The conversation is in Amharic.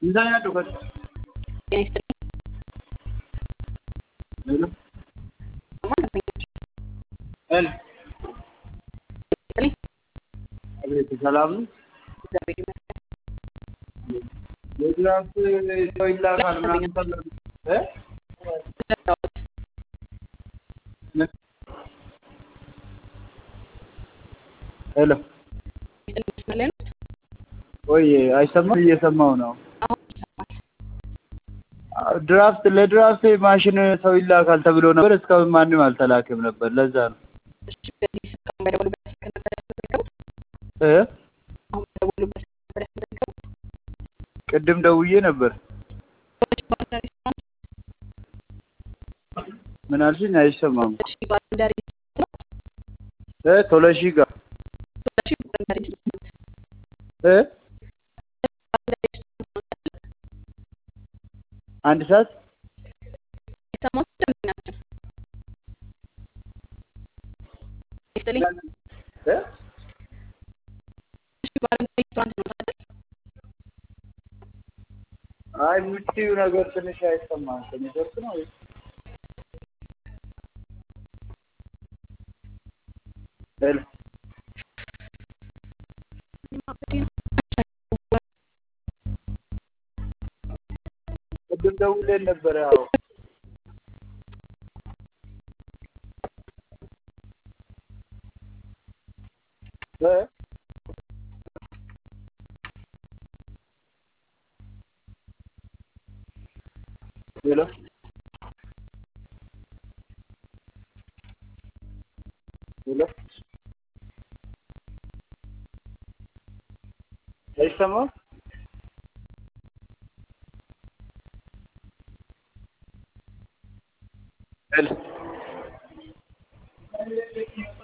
Minsan nga dukat. Hello? Hello? አቤት ሰላም ነው? የድራፍት ሰው ይላካል ምናምን ተብሎ እ ሄሎ ወይ አይሰማም? እየሰማው ነው። ድራፍት ለድራፍት ማሽን ሰው ይላካል ተብሎ ነበር። እስካሁን ማንም አልተላክም ነበር። ለዛ ነው እ ቅድም ደውዬ ነበር። ምን አልሽኝ? አይሰማም እ ቶለሺ ጋር እ አንድ ሰዓት እ አይ የምትይው ነገር ትንሽ አይሰማም። ኔትወርክ ነው ወይስ ሄሎ ቅድም ደውለን ነበረ። አዎ እ ሄሎ ሄሎ አይሰማም? ሄሎ